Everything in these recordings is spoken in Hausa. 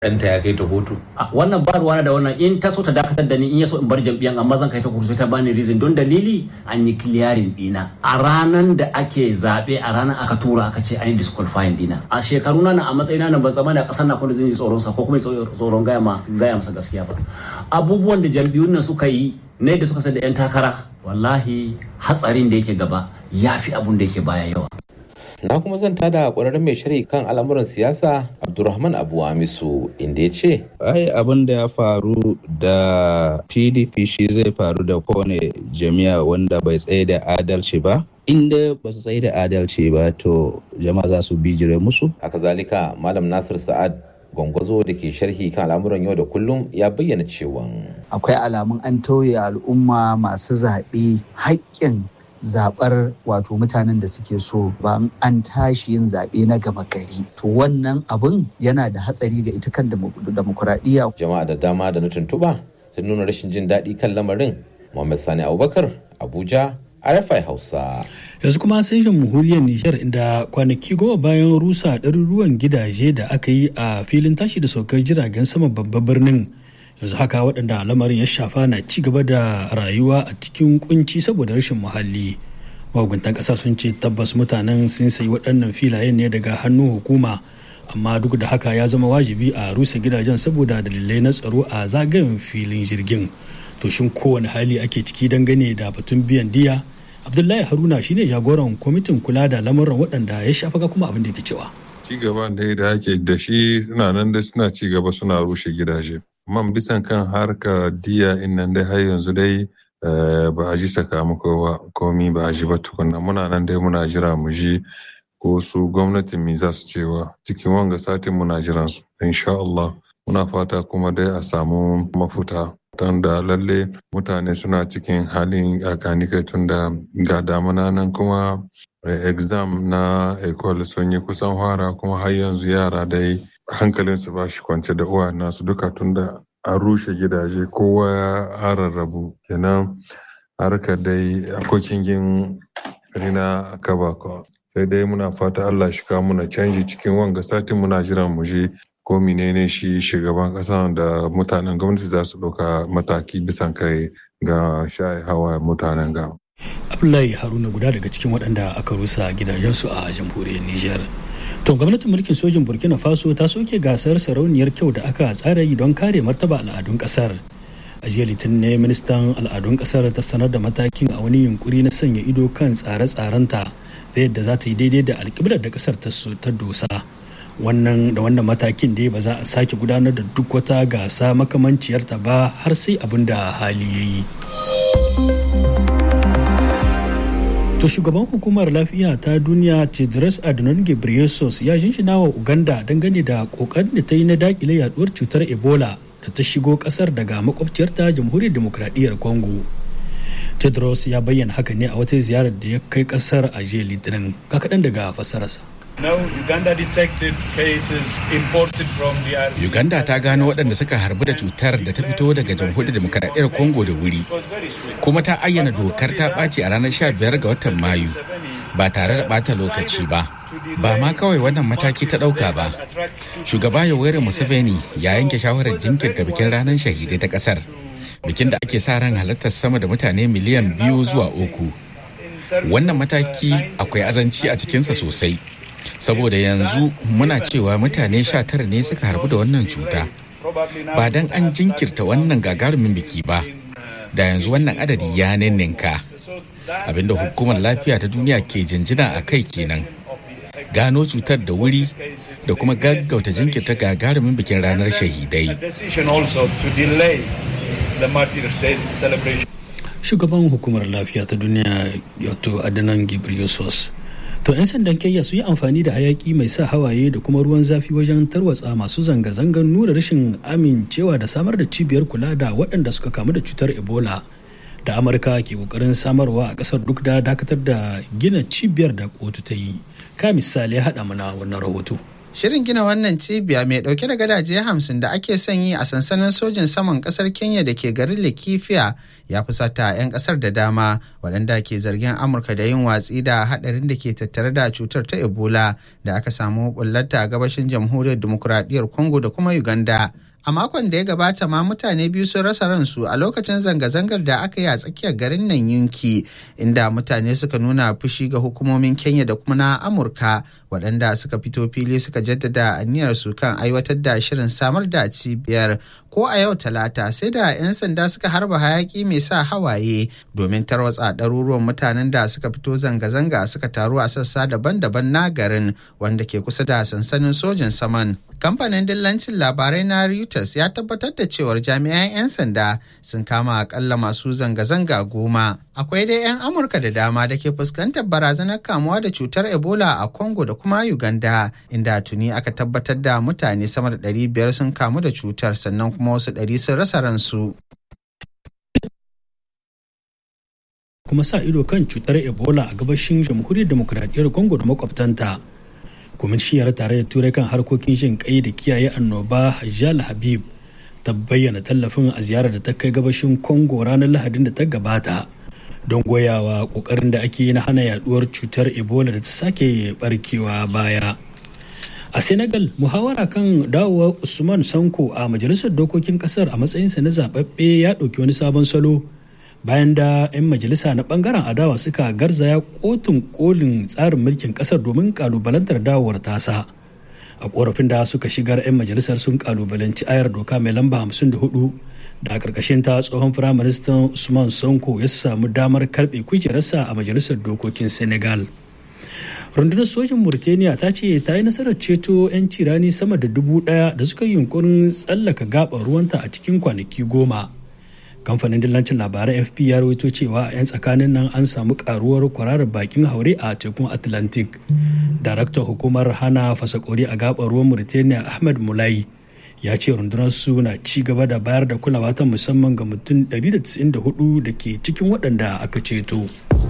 ɗanta ya kai ta hutu. wannan ba ruwana da wannan in ta so ta dakatar da ni in ya so in bar jam'iyyan amma zan kai ta kursu ta bani reason don dalili an yi clearing dina a ranan da ake zaɓe a ranar aka tura aka ce an yi disqualifying dina a shekaru na a matsayina na ban zama da ƙasar na kuma zan yi tsoron sa ko kuma tsoron gaya ma gaya masa gaskiya ba abubuwan da jam'iyyun nan suka yi ne da suka da yan takara wallahi hatsarin da yake gaba ya fi abun da yake baya yawa na kuma zan tada ƙwararren mai shari kan al'amuran siyasa abdulrahman abu amisu inda ya ce ai abin da ya faru da pdp shi zai faru da kowane jami'a wanda bai tsaye da adalci ba inda ba su tsaye da adalci ba to jama'a za su bijire musu haka zalika malam nasir sa'ad gwangwazo da ke sharhi kan al'amuran yau da kullum ya bayyana cewa akwai alamun an tauye al'umma masu zaɓe haƙƙin zaɓar wato mutanen da suke so ba an tashi yin zaɓe na gama gari to wannan abun yana da hatsari ga ita kan demokuraɗiyya jama'a da dama da na tuntuɓa sun nuna rashin jin daɗi kan lamarin muhammad sani abubakar abuja RFI Hausa. Yanzu kuma sai jamhuriyar Nijar inda kwanaki goma bayan rusa ɗaruruwan gidaje da aka yi a filin tashi da saukar jiragen sama babban birnin. Yanzu haka waɗanda lamarin ya shafa na ci gaba da rayuwa a cikin kunci saboda rashin muhalli. Mahukuntan ƙasar sun ce tabbas mutanen sun sayi waɗannan filayen ne daga hannun hukuma. Amma duk da haka ya zama wajibi a rusa gidajen saboda dalilai na tsaro a zagayen filin jirgin. To shin kowane hali ake ciki dangane da batun biyan diya? abdullahi haruna shine jagoran kwamitin kula da lamuran waɗanda ya shafa kuma abin da ke cewa ci gaban da da ake da shi suna nan da suna ci gaba suna rushe gidaje man bisan kan harkar diya in nan dai har yanzu dai ba a ji sakamako ba komi ba a ji ba tukunna muna nan dai muna jira mu ji ko su gwamnatin mi za su cewa cikin wanga satin muna jiran su insha Allah muna fata kuma dai a samu mafuta don da lalle mutane suna cikin halin kai tun da ga damuna nan kuma exam na ecole sun yi kusan fara kuma har yanzu yara dai hankalinsu ba shi kwance da uwa nasu duka tun da an rushe gidaje kowa ya rarrabu kenan harkar dai akwai kingin rina kaba sai dai muna fata allah shi kawo muna canji cikin wanga satin muna jiran mu je ko menene shi shugaban kasa da mutanen gwamnati za su ɗauka mataki bisan kai ga shaye hawa mutanen ga. Abdullahi Haruna guda daga cikin waɗanda aka rusa gidajensu a jamhuriyar Nijar. To gwamnatin mulkin sojin Burkina Faso ta soke gasar sarauniyar kyau da aka tsara yi don kare martaba al'adun ƙasar. A jiya litinin ne ministan al'adun ƙasar ta sanar da matakin a wani yunkuri na sanya ido kan tsare-tsarenta da yadda za ta yi daidai da alƙiblar da ƙasar ta dosa. wannan da wannan matakin dai ba za a sake gudanar da duk wata gasa makamanciyarta ba har sai abin da hali ya yi to shugaban hukumar lafiya ta duniya tedros adhanom ghebreyesus ya shinshina wa uganda dangane da kokarin da ta yi na dakile yaduwar cutar ebola da ta shigo kasar daga makwabciyarta jamhuriyar demokradiyyar congo tedros ya bayyana haka ne a wata ziyarar da ya kai kasar a jiya litinin kaɗan daga fassararsa No, Uganda detected cases imported from the Uganda ta gano waɗanda suka harbu da cutar da ta fito daga jamhuriyar demokaradiyyar Congo da wuri. Kuma ta ayyana dokar ta ɓaci a ranar 15 ga watan Mayu ba tare da ɓata lokaci ba. Ba ma kawai wannan mataki ta ɗauka ba. Shugaba Yoweri Museveni ya yanke shawarar jinkirta bikin ranar shahidai ta ƙasar. Bikin da ake sa ran halartar sama da mutane miliyan biyu zuwa uku. Wannan mataki akwai azanci a cikinsa sosai. saboda yanzu muna cewa mutane sha tara ne suka harbu da wannan cuta ba dan an jinkirta wannan gagarumin biki ba da yanzu wannan adadi ya ninninka abinda hukumar lafiya ta duniya ke jinjina a kai kenan gano cutar da wuri da kuma gaggauta jinkirta gagarumin bikin ranar shahidai shugaban hukumar lafiya ta duniya yato adanan ghebreyesus to 'yan sandan kenya su yi amfani da hayaki mai sa hawaye da kuma ruwan zafi wajen tarwatsa masu zanga-zangar nuna rashin amincewa da samar da cibiyar kula da waɗanda suka kamu da cutar ebola da amurka ke kokarin samarwa a ƙasar duk da dakatar da gina cibiyar da kotu ta yi ka misali ya haɗa mana wannan rahoto Shirin gina wannan cibiya mai dauke da gadaje hamsin da ake son yi a sansanin sojin saman kasar Kenya da ke garin Lakifiya ya fusata 'yan kasar da dama waɗanda ke zargin Amurka da yin watsi da haɗarin da ke tattare da cutar ta Ebola da aka samu bullarta a gabashin jamhuriyar demokuraɗiyyar Congo da kuma Uganda. A makon da ya gabata ma mutane biyu sun rasa ransu a lokacin zanga-zangar da aka yi a tsakiyar garin nan yunki inda mutane suka nuna fushi ga hukumomin Kenya da kuma na Amurka waɗanda suka fito fili suka jaddada aniyar su kan aiwatar da shirin samar da cibiyar ko a yau talata sai da 'yan sanda suka harba hayaki mai sa hawaye domin tarwatsa ɗaruruwan mutanen da suka fito zanga-zanga suka taru a sassa daban-daban na garin wanda ke kusa da sansanin sojin saman. Kamfanin dillancin labarai na Reuters ya tabbatar da cewar jami'an 'yan sanda sun kama akalla masu zanga-zanga goma. Akwai dai 'yan Amurka da dama da ke fuskantar barazanar kamuwa da cutar Ebola a Congo da kuma Uganda, inda tuni aka tabbatar da mutane sama da 500 sun kamu da cutar sannan kuma wasu 100 sun rasa ransu. kuma sa ido kan cutar ebola a gabashin jamhuriyar demokuraɗiyyar congo da makwabtanta kwamishiyar tarayyar turai kan harkokin jin kai da kiyaye annoba hajjal habib ta bayyana tallafin a ziyarar da ta kai gabashin congo ranar lahadin da ta gabata don goyawa kokarin da ake yi na hana yaduwar cutar ebola da ta sake barkewa baya a senegal muhawara kan dawowar usman sanko a majalisar dokokin kasar a matsayinsa na zababbe ya ɗauki wani sabon salo bayan da 'yan majalisa na bangaren adawa suka garzaya kotun kolin tsarin mulkin kasar domin kalubalantar dawowar tasa a korafin da suka shigar 'yan majalisar sun kalubalanci ayar doka mai lamba 54 da a karkashin ta tsohon firaministan usman sonko ya samu damar karbe kujerarsa a majalisar dokokin senegal rundunar sojin murtaniya ta ce ta yi nasarar ceto 'yan cirani sama da dubu daya da suka yi yunkurin tsallaka gabar ruwanta a cikin kwanaki goma kamfanin dillancin labaran fp ya rawaito cewa a 'yan tsakanin nan an samu karuwar kwararar bakin haure a tekun atlantic daraktan hukumar hana fasakori a gabar ruwan mauritania ahmed mulai ya ce rundunar su na ci gaba da bayar da kulawa ta musamman ga mutum 194 da ke cikin waɗanda aka ceto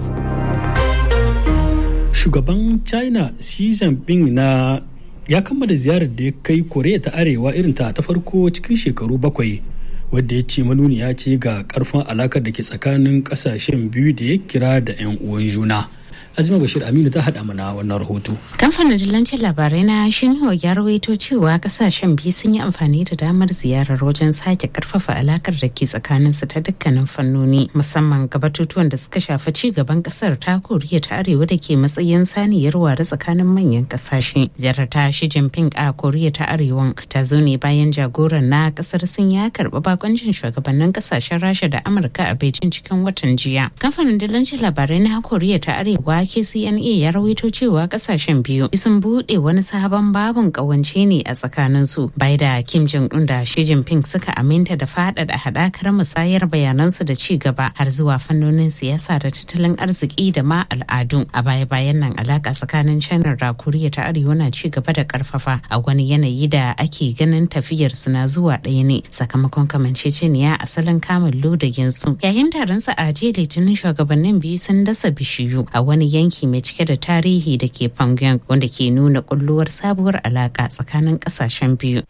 shugaban china xi jinping na ya kammala ziyarar da ya kai koreya ta arewa irin ta ta farko cikin shekaru bakwai wadda ya ce manuniya ce ga karfin alakar da ke tsakanin kasashen biyu da ya kira da 'yan uwan juna azima bashir aminu ta haɗa mana wannan rahoto kamfanin dillancin labarai na shinhua ya rawaito cewa kasashen biyu sun yi amfani da damar ziyarar wajen sake karfafa alakar da ke tsakanin su ta dukkanin fannoni musamman ga batutuwan da suka shafi ci gaban kasar ta koriya ta arewa da ke matsayin saniyar ware tsakanin manyan kasashe ziyarar ta shi jinping a koriya ta arewa ta zo ne bayan jagoran na kasar sun ya karɓi bakoncin shugabannin kasashen rasha da amurka a beijing cikin watan jiya kamfanin dillancin labarai na koriya ta arewa KCNA ya rawaito cewa kasashen biyu sun buɗe wani sabon babin ƙawance ne a tsakanin su bai da Kim Jong Un da Xi Jinping suka aminta da faɗaɗa haɗakar musayar bayanansu da ci gaba har zuwa fannonin siyasa da tattalin arziki da ma al'adu. A baya-bayan nan alaka tsakanin China da Koriya ta Arewa na ci gaba da ƙarfafa a wani yanayi da ake ganin tafiyar su na zuwa ɗaya ne sakamakon kamanceceniya asalin kamun ludagin su. Yayin taron sa a jiya Litinin shugabannin biyu sun dasa bishiyu a wani yanki mai cike da tarihi da ke Pyongyang wanda ke nuna kulluwar sabuwar alaka tsakanin kasashen biyu.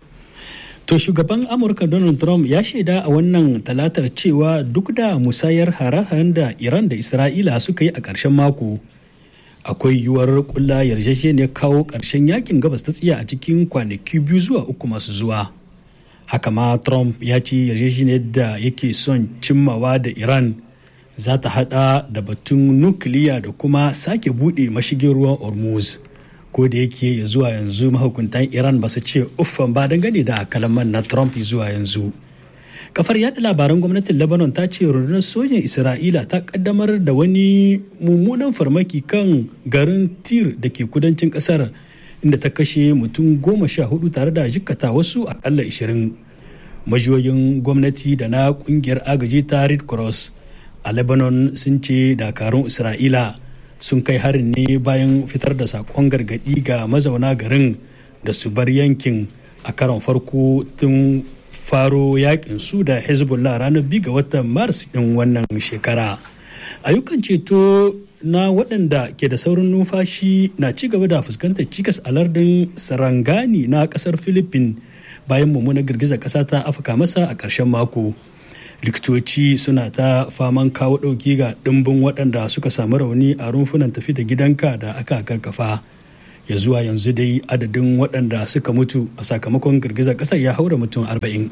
To shugaban Amurka Donald Trump ya shaida a wannan talatar cewa duk da musayar hare-haren da Iran da Isra'ila suka yi a ƙarshen mako, akwai yiwuwar kulla yarjejeniyar kawo ƙarshen yakin gabas ta tsiya a cikin kwanaki biyu zuwa uku masu zuwa. Haka ma Trump ya ce yarjejeniyar da yake son cimmawa da Iran za ta hada da batun nukiliya da kuma sake bude mashigin ruwan hormuz ko da yake ya zuwa yanzu mahukuntan iran ba su ce uffan ba dangane da kalaman na trump zuwa yanzu kafar yada labaran gwamnatin lebanon ta ce rundunar sojin isra'ila ta kaddamar da wani mummunan farmaki kan garin tir da ke kudancin kasar inda ta kashe mutum goma sha hudu tare da jikkata wasu akalla ishirin majiyoyin gwamnati da na kungiyar agaji ta red cross a lebanon sun ce dakarun isra'ila sun kai harin ne bayan fitar da sakon gargadi ga mazauna garin da su bar yankin a karon farko tun faro yakin su da hezbollah ranar biyu ga watan maris din wannan shekara ayyukan ceto na waɗanda ke da saurin numfashi na ci gaba da fuskantar cikas a lardin sarangani na ƙasar philippines bayan mummunar girgizar ƙasa ta afaka masa a ƙarshen mako likitoci suna ta faman kawo ɗauki ga ɗimbin waɗanda suka samu rauni a rumfunan tafi da gidanka da aka karkafa ya zuwa yanzu dai adadin waɗanda suka mutu a sakamakon girgizar ƙasar ya haura mutum arba'in.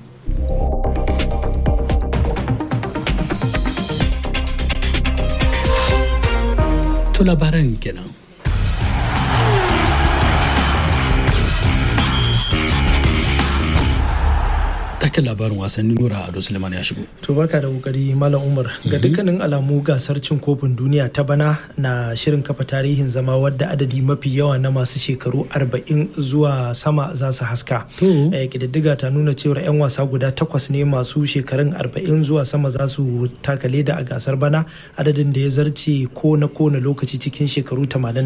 to labaran kenan. taken labarin wasanni nura ado suleiman ya shigo to barka da kokari malam umar ga dukkanin alamu gasar cin kofin duniya ta bana na shirin kafa tarihin zama wadda adadi mafi yawa na masu shekaru 40 zuwa sama za su haska kididdiga ta nuna cewar 'yan wasa guda takwas ne masu shekarun 40 zuwa sama za su taka leda a gasar bana adadin da ya zarce ko na kone lokaci cikin shekaru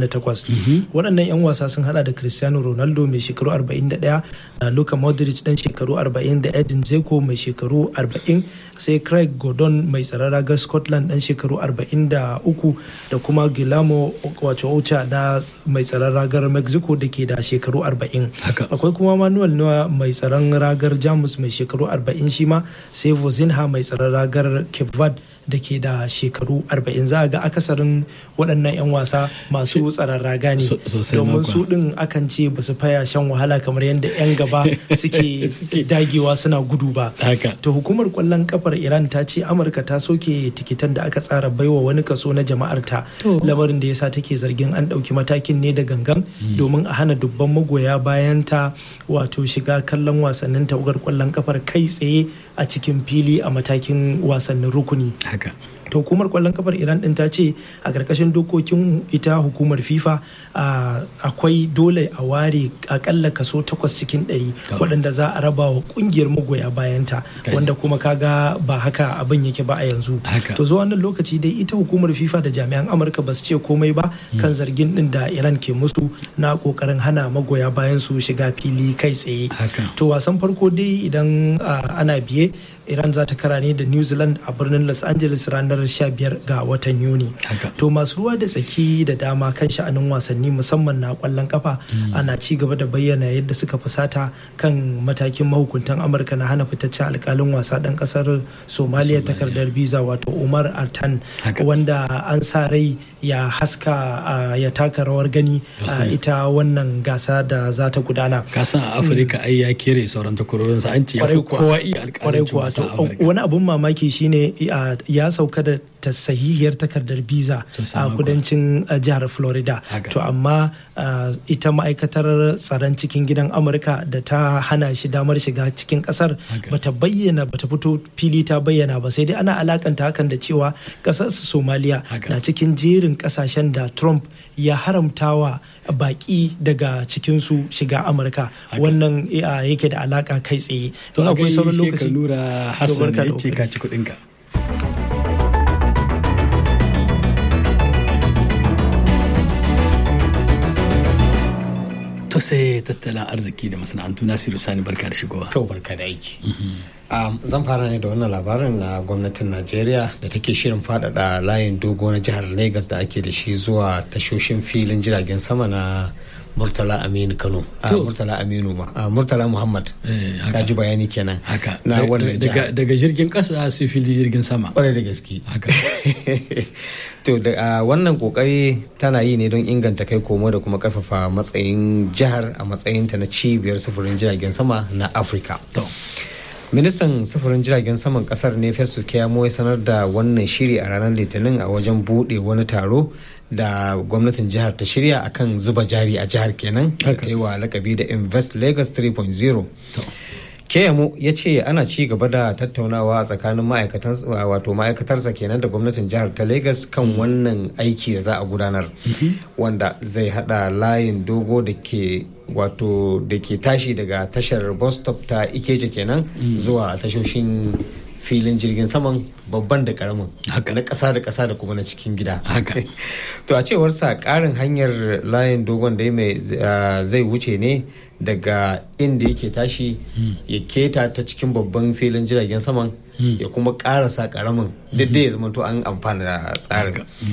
88 waɗannan 'yan wasa sun hada da cristiano ronaldo mai shekaru 41 da luka modric dan shekaru 40 Edin Zeko mai shekaru 40 sai Craig Gordon mai tsaron ragar Scotland dan shekaru 43 da kuma Guillermo wato Ocha na mai tsaron ragar Mexico da ke da shekaru 40. Akwai kuma Manuel Neuer mai tsaron ragar Jamus mai shekaru 40 shi ma sai Vozinha mai tsaron ragar Cape Verde da ke da shekaru 40 za a ga akasarin waɗannan 'yan wasa masu tsaron raga ne domin su ɗin akan ce ba su faya shan wahala kamar yadda 'yan gaba suke dagewa suna gudu ba to hukumar kwallon kafar iran ta ce amurka ta soke tikitan da aka tsara baiwa wani kaso na jama'ar ta lamarin da yasa take zargin an ɗauki matakin ne da gangan domin a hana dubban magoya bayan ta wato shiga kallon wasannin tawagar kwallon kafar kai tsaye a cikin fili a matakin wasannin rukuni haka to hukumar kwallon kafar iran din ta ce a karkashin dokokin ita hukumar fifa akwai dole a ware akalla kaso takwas cikin ɗari waɗanda za a raba wa kungiyar magoya bayanta wanda kuma kaga ba haka abin yake ba a yanzu to zuwa wannan lokaci dai ita hukumar fifa da jami'an amurka ba su ce komai ba kan zargin din da iran ke musu na kokarin hana magoya bayan su shiga fili kai tsaye to wasan farko dai idan ana biye iran za ta kara ne da new zealand a birnin los angeles ranar 15 ga watan yuni to masu ruwa da tsaki da dama kan sha'anin wasanni musamman na kwallon kafa ana ci gaba da bayyana yadda suka fusata kan matakin mahukuntan amurka na hana fitaccen alkalin wasa dan kasar somaliya takardar visa wato umar artan wanda an sa rai ya haska ya taka rawar gani a ita wannan gasa da za ta gudana kasan a afirka ai ya kere sauran takwarorinsa an ce ya fi kowa iya alkalin wasa wani abun mamaki shine ya sauka da ta sahihiyar takardar biza a kudancin jihar florida to amma ita ma'aikatar tsaron cikin gidan amurka da ta hana shi damar shiga cikin kasar bata bayyana bata fito fili ta bayyana ba sai dai ana alakanta hakan da cewa kasar somaliya na cikin jerin kasashen da trump ya haramtawa baki daga cikinsu shiga amurka wannan yake da alaka kai tsaye to akwai sauran lokaci hassan ya ce ka ci kudinka to sai tattalin arziki da masana'antu nasiru sani barka da shigowa to barka da aiki zan fara ne da wannan labarin na gwamnatin najeriya da take shirin faɗaɗa layin dogo na jihar lagos da ake da shi zuwa tashoshin filin jiragen sama na murtala aminu kano murtala aminu ma murtala muhammad ka ji bayani kenan na wannan daga jirgin kasa sai fili jirgin sama kwarai da gaske to da wannan kokari tana yi ne don inganta kai komo da kuma karfafa matsayin jihar a matsayinta na cibiyar sufurin jiragen sama na afirka ministan sufurin jiragen saman kasar ne festus keyamo ya sanar da wannan shiri a ranar litinin a wajen bude wani taro da gwamnatin jihar ta shirya akan zuba jari a jihar kenan da ta yi wa lakabi da invest lagos 3.0 keyamo ya ce ana ci gaba da tattaunawa a tsakanin wato ma'aikatarsa kenan da gwamnatin jihar ta lagos kan wannan aiki da za a gudanar wanda zai hada layin dogo da ke wato da ke tashi daga tashar bus stop ta ikeja kenan zuwa tashoshin filin jirgin saman babban da karamin na kasa da kasa da kuma na cikin gida to a cewar sa karin hanyar layin dogon da mai zai wuce ne daga inda yake tashi ya keta ta cikin babban filin jiragen saman ya kuma karasa karamin duk da ya zama to an amfana da tsarin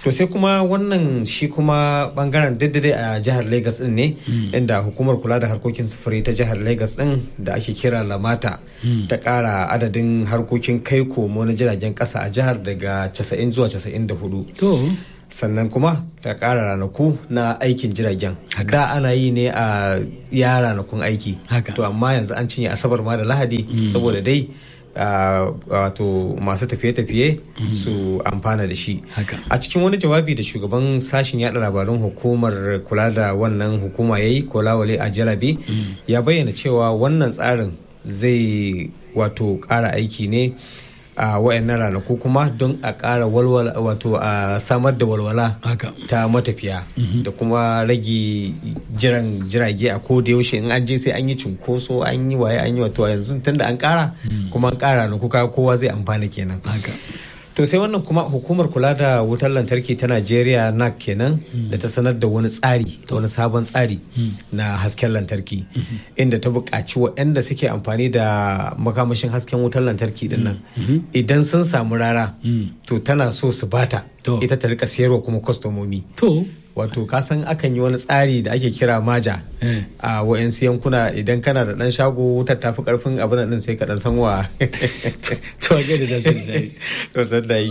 to sai kuma wannan shi kuma bangaren daidai a jihar lagos din ne inda hukumar kula da harkokin sufuri ta jihar lagos din da ake kira lamata ta kara adadin harkokin kai komo na jiragen kasa a jihar daga 90 zuwa 94 sannan kuma ta kara ranaku na aikin jiragen da ana yi ne a ya ranakun aiki to amma yanzu an cinye asabar ma da lahadi saboda dai wato masu tafiye-tafiye su amfana da shi a cikin wani jawabi da shugaban sashen yada labarun hukumar kula da wannan hukuma ya yi kolawale a jalabi ya bayyana cewa wannan tsarin zai wato kara aiki ne a wayannan ranaku kuma don a ƙara walwala wato a samar da walwala ta matafiya da kuma rage jiran jirage a ko da yaushe in an je sai an yi cunkoso an yi waye an yi wato yanzu tunda an ƙara kuma an ƙara ranaku kowa zai amfana kenan to sai wannan kuma hukumar kula da wutar lantarki ta najeriya nac kenan da ta sanar da wani tsari wani sabon tsari na hasken lantarki inda ta buƙaci waɗanda suke amfani da makamashin hasken wutar lantarki din nan idan sun samu rara to tana so su bata ita ta rika siyarwa kuma kwastomomi wato kasan akan yi wani tsari da ake kira maja a wa'yansu yankuna idan kana da dan shago wutar tafi karfin abin nan sai ka dan san wa to ga da sai to san da yi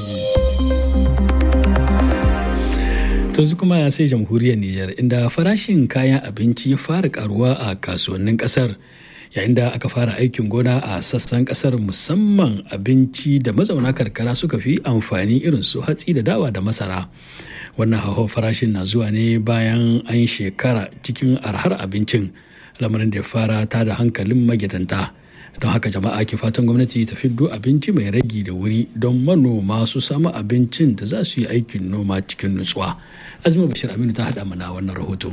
to su kuma sai jamhuriyar Nijar inda farashin kayan abinci ya fara karuwa a kasuwannin kasar yayin da aka fara aikin gona a sassan kasar musamman abinci da mazauna karkara suka fi amfani irin su hatsi da dawa da masara wannan hauhawar farashin na zuwa ne bayan an shekara cikin arhar abincin lamarin da ya fara ta da hankalin magidanta don haka jama'a ke fatan gwamnati ta fiddo abinci mai ragi da wuri don manoma su samu abincin da za su yi aikin noma cikin nutsuwa azumi bashir aminu ta haɗa mana wannan rahoto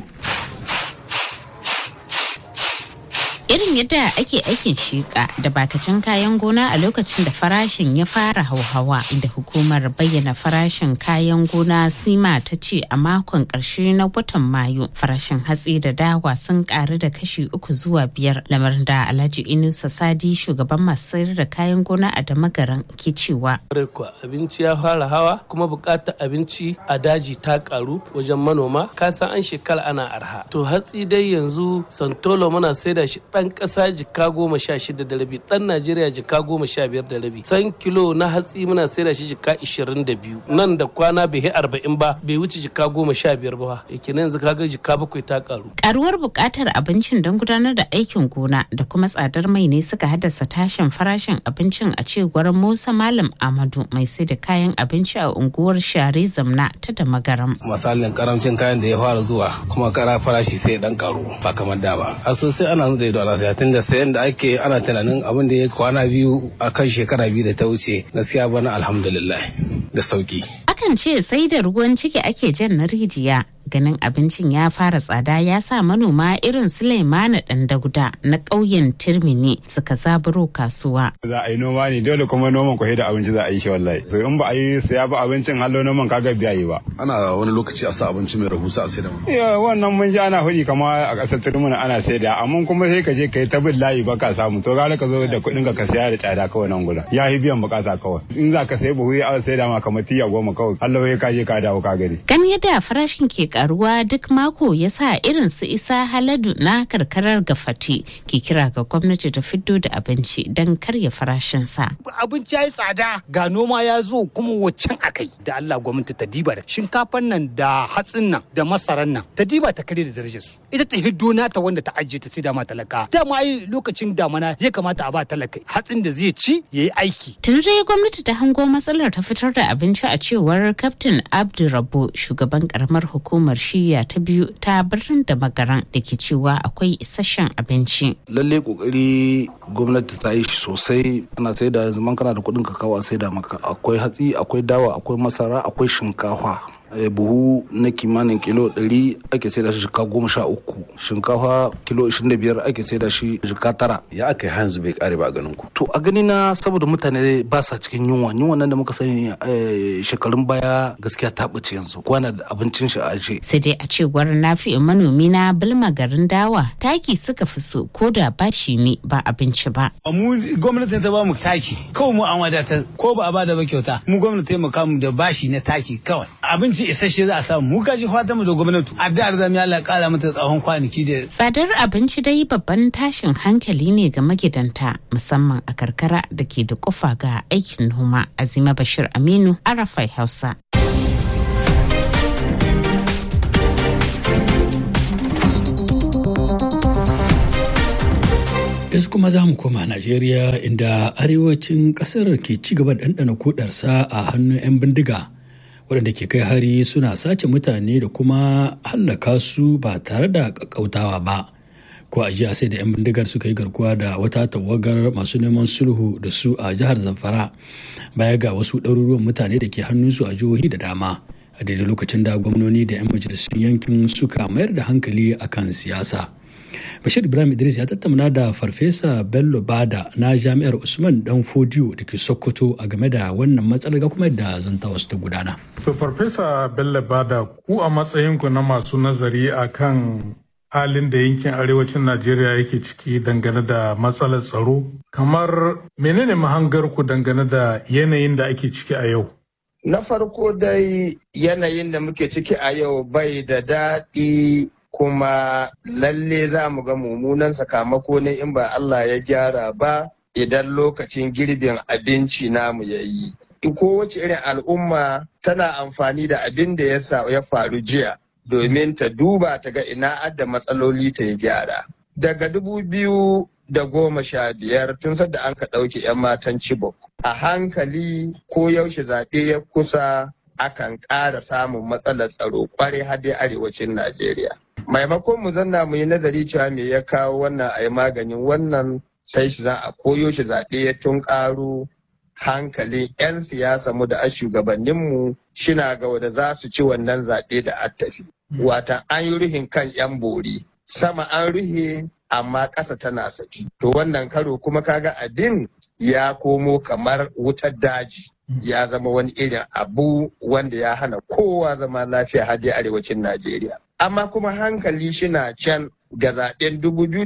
irin yadda ake aikin shiƙa da batacin kayan gona a lokacin da farashin ya fara hauhawa inda hukumar bayyana farashin kayan gona sima ta ce a makon ƙarshe na watan mayu farashin hatsi da dawa sun ƙaru da kashi uku zuwa biyar lamarin da alhaji inusa sadi shugaban masu sayar da kayan gona a damagaran ke cewa abinci ya fara hawa kuma buƙatar abinci a daji ta ƙaru wajen manoma kasan an shekara ana arha to hatsi dai yanzu santolo muna saida shi ɗan ƙasa jika goma sha shida da rabi ɗan najeriya jika goma sha biyar da rabi san kilo na hatsi muna saida shi jika ishirin da biyu nan da kwana bai yi arba'in ba bai wuce jika goma sha biyar ba yake nan yanzu kaga jika bakwai ta ƙaru. karuwar buƙatar abincin don gudanar da aikin gona da kuma tsadar mai ne suka haddasa tashin farashin abincin a cewar musa malam amadu mai sai da kayan abinci a unguwar share zamna ta da magaram. misalin karamcin kayan da ya fara zuwa kuma kara farashi sai dan karu ba kamar da ba a sosai ana zai da saya tun da sayan da ake ana tunanin abin da ya kwana biyu a kan shekara biyu da ta wuce gaskiya bana alhamdulillah da sauki akan ce sai da ruwan ciki ake jan na rijiya ganin abincin ya fara tsada ya sa manoma irin Sulaimana dan Dauda na ƙauyen Tirmini suka zaburo kasuwa. Za a yi noma ne dole kuma noman kwahe da abinci za a yi shi wallahi. So in ba a yi saya ba abincin hallo noman kaga biya yi ba. Ana wani lokaci a sa abinci mai rahusa a saida mu. Ya wannan mun ji ana hudi kama a ƙasar Tirmini ana saida amma kuma sai ka je ka yi ta bin layi ba ka samu to gara ka zo da kuɗin ka saya da tsada kawai nan gudan. Ya yi biyan bukata kawai. In za ka sayi buhu ya saida ma kamar tiya goma kawai. Hallo ya ka je ka dawo ka gani. Gani yadda farashin ke karuwa duk mako ya sa irin su isa haladu na karkarar gafati ke kira ga gwamnati ta fiddo da abinci don karya farashinsa. Abinci ya yi tsada ga noma ya zo kuma waccan akai da Allah gwamnati ta diba da shinkafan nan da hatsin nan da masaran nan ta diba ta kare da darajar su. Ita ta hiddo nata wanda ta ajiye ta sai da ma talaka. Dama ai lokacin damana ya kamata a ba talaka hatsin da zai ci ya yi aiki. Tun dai gwamnati ta hango matsalar ta fitar da abinci a cewar Kaftin Abdurrabo shugaban karamar hukumar shiya ta biyu ta birnin da magaran da ke cewa akwai isasshen abinci. Lalle kokari gwamnati ta yi shi sosai ana sai da zaman kana da kuɗin kakawa sai da maka akwai hatsi akwai dawa akwai masara akwai shinkafa buhu na kimanin kilo 100 ake sai da shi shika goma sha uku shinkafa kilo 25 ake sai da shi shika tara ya aka yi hanzu bai kare ba a ganin ku to a gani na saboda mutane ba sa cikin yunwa yunwa nan da muka sani shekarun baya gaskiya ta ɓace yanzu kwana da abincin shi a aje sai dai a cewar nafi'in manomi na bilma garin dawa taki suka fi so ko da bashi ne ba abinci ba mu gwamnati ta ba mu taki kawai mu an wadata ko ba a ba da ba kyauta mu gwamnati ta mu da bashi na taki kawai abinci abinci isasshe za a samu mu kashi fata mu da gwamnati addu'ar zamu Allah kara mata tsawon kwanaki da Tsadar abinci dai babban tashin hankali ne ga magidanta musamman a karkara da ke da kufa ga aikin noma Azima Bashir Aminu Arafai Hausa. yanzu kuma za mu koma Najeriya inda arewacin kasar ke ci gaba da ɗanɗana kudarsa a hannun 'yan bindiga waɗanda ke kai hari suna sace mutane da kuma hallaka su ba tare da ƙaƙƙautawa ba ko a jiya sai da 'yan bindigar suka yi garkuwa da wata tawagar masu neman sulhu da su a jihar zamfara baya ga wasu ɗaruruwan mutane da ke hannunsu a jihohi da dama a daidai lokacin da gwamnoni da 'yan majalisun yankin suka mayar da hankali akan siyasa. Bashir Ibrahim Idris ya tattauna da Farfesa Bello Bada na Jami'ar Usman Dan Fodiyo da ke Sokoto a game da wannan matsalar ga kuma da zanta wasu ta gudana. To Farfesa Bello Bada ku a matsayinku na masu nazari akan halin da yankin arewacin Najeriya yake ciki dangane da matsalar tsaro kamar menene mahangarku dangane da yanayin da ake ciki a yau? Na farko dai yanayin da muke ciki a yau bai da daɗi kuma lalle za mu ga mummunan sakamako ne in ba Allah ya gyara ba idan lokacin girbin abinci namu ya yi. Kowace irin al'umma tana amfani da abin da ya faru jiya domin ta duba ta ga ina adda matsaloli ta yi gyara. Daga dubu biyu da goma sha biyar tun sadda an ka ɗauke 'yan matan Chibok. A hankali ko yaushe zaɓe ya kusa akan ƙara samun matsalar tsaro kwarai har dai arewacin Najeriya. maimakon mu zanna mu yi nazari cewa me ya kawo wannan a yi maganin wannan sai shi za a koyo shi zaɓe ya tun ƙaro hankalin 'yan siyasa mu da a shugabanninmu shina ga wanda za su ci wannan zaɓe da attafi. Wata an yi ruhin kan 'yan bori sama an ruhe amma ƙasa tana saki. To wannan karo kuma kaga abin ya komo kamar wutar daji. Ya zama wani irin abu wanda ya hana kowa zama lafiya har dai arewacin Najeriya. amma kuma hankali shina can ga zaben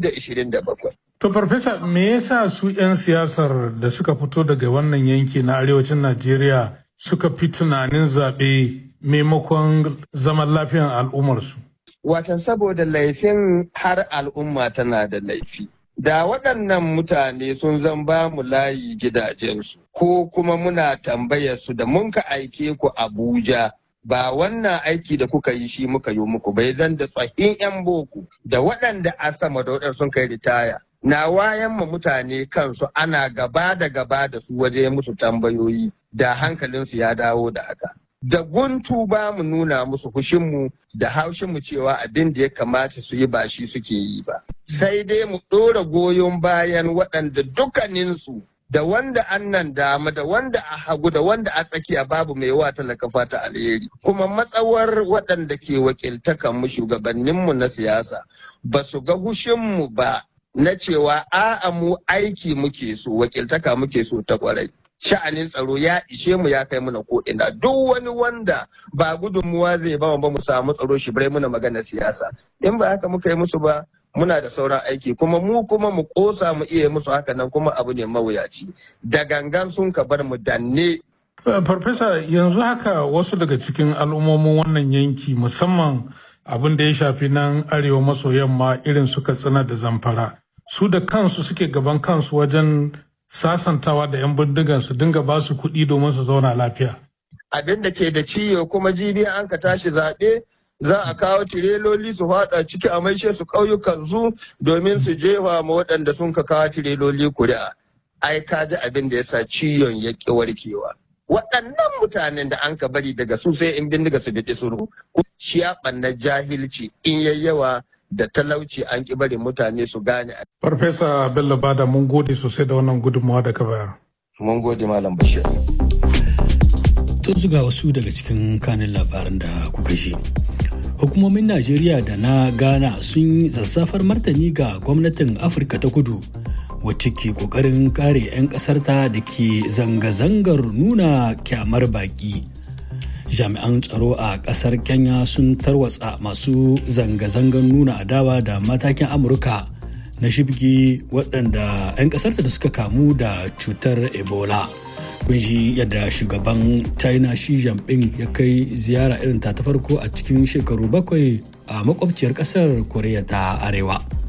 2027. To farfesa me yasa su 'yan siyasar da suka fito daga wannan yanki na arewacin Najeriya suka fi tunanin zaɓe maimakon zaman lafiyan al'ummarsu? Watan saboda laifin har al'umma tana da laifi. Da waɗannan mutane sun zan ba mu layi gidajensu, ko kuma muna tambayar su da mun ka aike ku Abuja ba wannan aiki da kuka yi shi muka yi muku bai zan da tsohin 'yan boko da waɗanda a sama da waɗanda sun kai ritaya na wayan ma mutane kansu ana gaba da gaba da su waje musu tambayoyi da hankalinsu ya dawo da haka da guntu ba mu nuna musu hushinmu da haushinmu cewa abin da ya kamata su yi ba shi suke yi ba sai dai mu ɗora goyon bayan waɗanda dukkaninsu da wanda an nan dama da wanda a hagu da wanda a tsakiya babu mai wa talaka fata alheri kuma matsawar waɗanda ke wakiltakan mu shugabanninmu na siyasa ba su ga hushinmu ba na cewa a'a mu aiki muke so wakiltaka muke so ta kwarai sha'anin tsaro ya ishe mu ya kai muna ko ina duk wani wanda ba gudunmuwa zai ba ba mu samu tsaro shi bai muna magana siyasa in ba haka muka yi musu ba muna da sauran aiki kuma mu kuma mu kosa mu iya musu haka nan kuma abu ne mawuyaci da gangan sun ka bar mu danne farfesa yanzu haka wasu daga cikin al'ummomin wannan yanki musamman abin da ya shafi nan arewa maso yamma irin su katsina da zamfara su da kansu suke gaban kansu wajen sasantawa da 'yan bindigan su dinga ba su kuɗi domin su zauna lafiya abin da ke da ciwo kuma jibiya an ka tashi zaɓe za a kawo tireloli su fada ciki a maishe su ƙauyukan su domin su jefa ma waɗanda sun ka kawo tireloli kuri'a ai ka ji abin da ya sa ciwon ya ƙi warkewa waɗannan mutanen da an ka bari daga su sai in bindiga su bi suru shi ya ɓanna jahilci in yayyawa da talauci an ƙi bari mutane su gane. Farfesa Bello Bada mun gode sosai da wannan gudunmawa da ka bayar. Mun gode Malam Bashir. Tun zuga wasu daga cikin kanin labaran da kuka shi. Hukumomin Najeriya da na Ghana sun zazzafar martani ga gwamnatin Afirka ta kudu wacce ke kokarin kare 'yan ƙasarta da ke zanga-zangar nuna kyamar baƙi. jami'an tsaro a kasar kenya sun tarwatsa masu zanga-zangar nuna adawa da matakin amurka na shibgi waɗanda 'yan ƙasarta da suka kamu da cutar ebola kun ji yadda shugaban china shi jinping ya kai ziyara irin ta ta farko a cikin shekaru bakwai a makwabciyar kasar koriya ta arewa